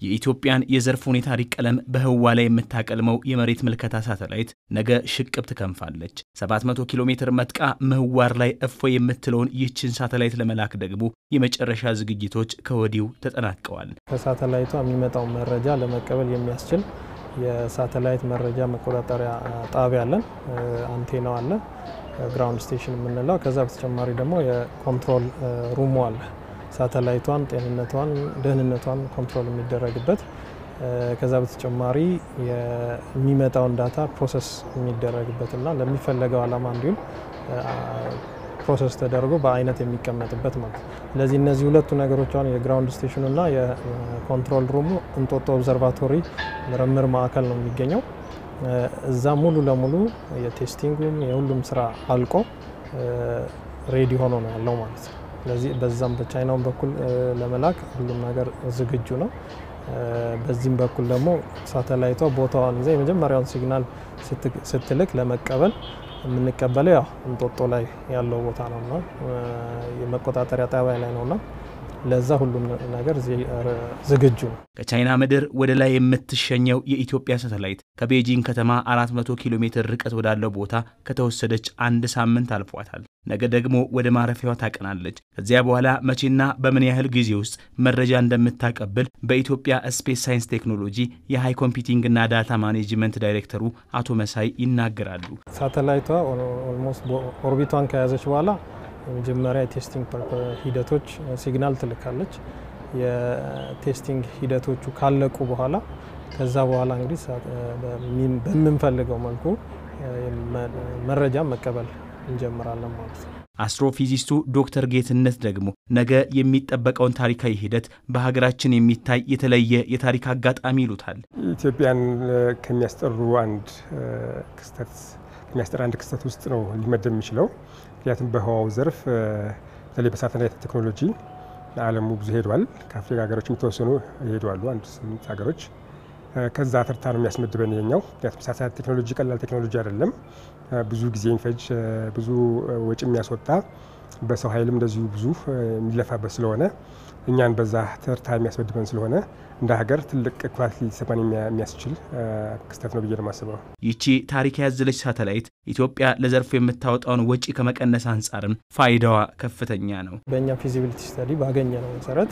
የኢትዮጵያን የዘርፍ ሁኔታ ቀለም በህዋ ላይ የምታቀልመው የመሬት ምልከታ ሳተላይት ነገ ሽቅብ ትከንፋለች። 700 ኪሎ ሜትር መጥቃ ምህዋር ላይ እፎይ የምትለውን ይህችን ሳተላይት ለመላክ ደግሞ የመጨረሻ ዝግጅቶች ከወዲሁ ተጠናቀዋል። ከሳተላይቷ የሚመጣውን መረጃ ለመቀበል የሚያስችል የሳተላይት መረጃ መቆጣጠሪያ ጣቢያ አለን። አንቴናው አለ፣ ግራውንድ ስቴሽን የምንለው። ከዛ በተጨማሪ ደግሞ የኮንትሮል ሩሙ አለ ሳተላይቷን ጤንነቷን፣ ደህንነቷን ኮንትሮል የሚደረግበት ከዛ በተጨማሪ የሚመጣውን ዳታ ፕሮሰስ የሚደረግበት እና ለሚፈለገው ዓላማ እንዲሁም ፕሮሰስ ተደርጎ በአይነት የሚቀመጥበት ማለት ነው። ስለዚህ እነዚህ ሁለቱ ነገሮች አሁን የግራውንድ ስቴሽኑ እና የኮንትሮል ሩሙ እንጦጦ ኦብዘርቫቶሪ ምርምር ማዕከል ነው የሚገኘው። እዛ ሙሉ ለሙሉ የቴስቲንጉም የሁሉም ስራ አልቆ ሬዲ ሆኖ ነው ያለው ማለት ነው። ስለዚህ በዛም በቻይናውን በኩል ለመላክ ሁሉም ነገር ዝግጁ ነው። በዚህም በኩል ደግሞ ሳተላይቷ ቦታዋን ይዛ የመጀመሪያውን ሲግናል ስትልክ ለመቀበል የምንቀበለው ያው እንጦጦ ላይ ያለው ቦታ ነውና የመቆጣጠሪያ ጣቢያ ላይ ነውና ለዛ ሁሉም ነገር ዝግጁ ነው። ከቻይና ምድር ወደ ላይ የምትሸኘው የኢትዮጵያ ሳተላይት ከቤጂንግ ከተማ 400 ኪሎ ሜትር ርቀት ወዳለው ቦታ ከተወሰደች አንድ ሳምንት አልፏታል። ነገ ደግሞ ወደ ማረፊያዋ ታቀናለች። ከዚያ በኋላ መቼና በምን ያህል ጊዜ ውስጥ መረጃ እንደምታቀብል በኢትዮጵያ ስፔስ ሳይንስ ቴክኖሎጂ የሃይ ኮምፒውቲንግና ዳታ ማኔጅመንት ዳይሬክተሩ አቶ መሳይ ይናገራሉ። ሳተላይቷ ኦልሞስት ኦርቢቷን ከያዘች በኋላ የመጀመሪያ የቴስቲንግ ሂደቶች ሲግናል ትልካለች። የቴስቲንግ ሂደቶቹ ካለቁ በኋላ ከዛ በኋላ እንግዲህ በምንፈልገው መልኩ መረጃ መቀበል እንጀምራለን ማለት ነው። አስትሮፊዚስቱ ዶክተር ጌትነት ደግሞ ነገ የሚጠበቀውን ታሪካዊ ሂደት በሀገራችን የሚታይ የተለየ የታሪክ አጋጣሚ ይሉታል። ኢትዮጵያን ከሚያስጠሩ አንድ ክስተት ከሚያስጠራ አንድ ክስተት ውስጥ ነው ሊመደብ የሚችለው። ምክንያቱም በህዋው ዘርፍ በተለይ በሳተላይት ቴክኖሎጂ ለዓለሙ ብዙ ሄዷል። ከአፍሪካ ሀገሮች የተወሰኑ ይሄዷሉ፣ አንድ ስምንት ሀገሮች። ከዛ ተርታ ነው የሚያስመድበን የኛው። ምክንያቱም ሳተላይት ቴክኖሎጂ ቀላል ቴክኖሎጂ አይደለም። ብዙ ጊዜ የሚፈጅ ብዙ ወጪ የሚያስወጣ በሰው ኃይልም እንደዚሁ ብዙ የሚለፋበት ስለሆነ እኛን በዛ ተርታ የሚያስመድበን ስለሆነ እንደ ሀገር ትልቅ ኩራት ሊሰማን የሚያስችል ክስተት ነው ብዬ ነው የማስበው። ይቺ ታሪክ ያዘለች ሳተላይት ኢትዮጵያ ለዘርፉ የምታወጣውን ወጪ ከመቀነስ አንጻርም ፋይዳዋ ከፍተኛ ነው። በእኛ ፊዚቢሊቲ ስተዲ ባገኘ ነው መሰረት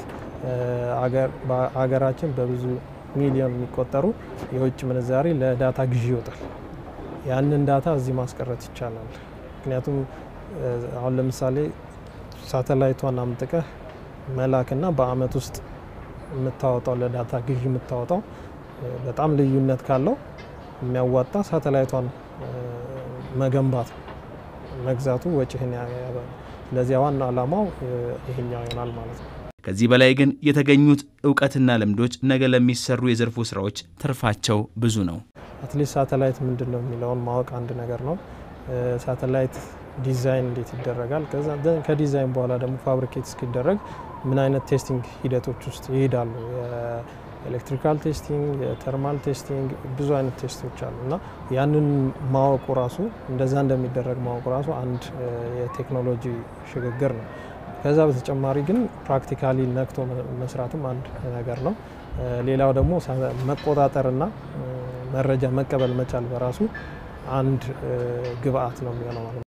ሀገራችን በብዙ ሚሊዮን የሚቆጠሩ የውጭ ምንዛሪ ለዳታ ግዢ ይወጣል። ያንን ዳታ እዚህ ማስቀረት ይቻላል። ምክንያቱም አሁን ለምሳሌ ሳተላይቷን አምጥቀህ መላክና በአመት ውስጥ የምታወጣው ለዳታ ግዢ የምታወጣው በጣም ልዩነት ካለው የሚያዋጣ ሳተላይቷን መገንባት መግዛቱ ወጪህን ያበል። ስለዚህ ዋና ዓላማው ይሄኛው ይሆናል ማለት ነው። ከዚህ በላይ ግን የተገኙት እውቀትና ልምዶች ነገ ለሚሰሩ የዘርፉ ስራዎች ትርፋቸው ብዙ ነው። አትሊስት ሳተላይት ምንድን ነው የሚለውን ማወቅ አንድ ነገር ነው። ሳተላይት ዲዛይን እንዴት ይደረጋል፣ ከዲዛይን በኋላ ደግሞ ፋብሪኬት እስኪደረግ ምን አይነት ቴስቲንግ ሂደቶች ውስጥ ይሄዳሉ። የኤሌክትሪካል ቴስቲንግ፣ የተርማል ቴስቲንግ፣ ብዙ አይነት ቴስቶች አሉ እና ያንን ማወቁ ራሱ እንደዛ እንደሚደረግ ማወቁ ራሱ አንድ የቴክኖሎጂ ሽግግር ነው። ከዛ በተጨማሪ ግን ፕራክቲካሊ ነክቶ መስራትም አንድ ነገር ነው። ሌላው ደግሞ መቆጣጠርና መረጃ መቀበል መቻል በራሱ አንድ ግብአት ነው የሚሆነው ማለት